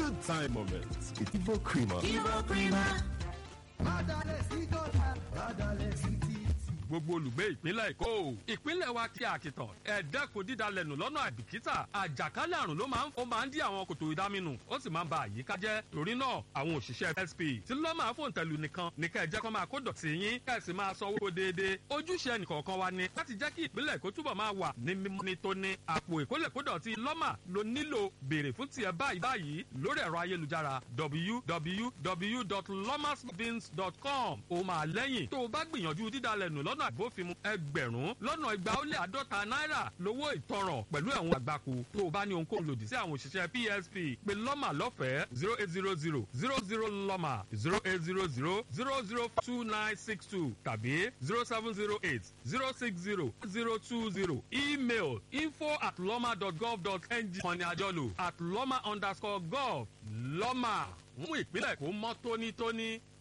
good time moments with Evo Creamer. Evo Creamer. gbogbo olùgbé ìpínlẹ̀ èkó ìpínlẹ̀ wa kí àkìtàn ẹ̀ẹ́dẹ́kun dídalẹ̀nù lọ́nà àbìkítà àjàkálẹ̀ àrùn ló máa ń ó máa ń dí àwọn kòtò ìdáminù ó sì máa ń ba àyíká jẹ́ torí náà àwọn òṣìṣẹ́ sp tí lọ́ máa fòun tẹ̀lú nìkan ní kẹ́ ẹ jẹ́ kó máa kó dọ̀tí yín kẹ́ ẹ sì máa sanwó déédéé ojúṣe ẹnìkọ̀ọ̀kan wa ni láti jẹ́ kí ìpínlẹ̀ èkó túbọ̀ máa wà ní mímọ́ ní tóní àpò ìkólẹ̀kódọ̀tí lọ́mà ló nílò béèrè fún tiẹ̀ báyìí báyìí lórí ẹ̀rọ ayélujára www.lomasbins.com ó máa lẹ́yìn tó o bá gbìyànjú dídalẹ̀nù lọ́nà àgbófinmu ẹgbẹ̀rún lọ́nà igba ó lé àádọ́ta náírà lówó ìtanràn pẹ̀lú ẹ̀wọ̀n àgbàkù tó o bá ní ohunkóhun lòdì sí àwọn òṣìṣẹ́ psp pé lọ́mà lọ́fẹ̀ẹ́ zero eight zero zero zero zero lọ́mà zero eight zero zero zero zero two nine six two tàbí zero seven zero eight zero six zero zero two zero email info at lọ́mà dot gov dot ng kànnì àjọlò at lọ́mà underscore gov lọ́mà mú ìpínlẹ̀ kó mọ́ tónítóní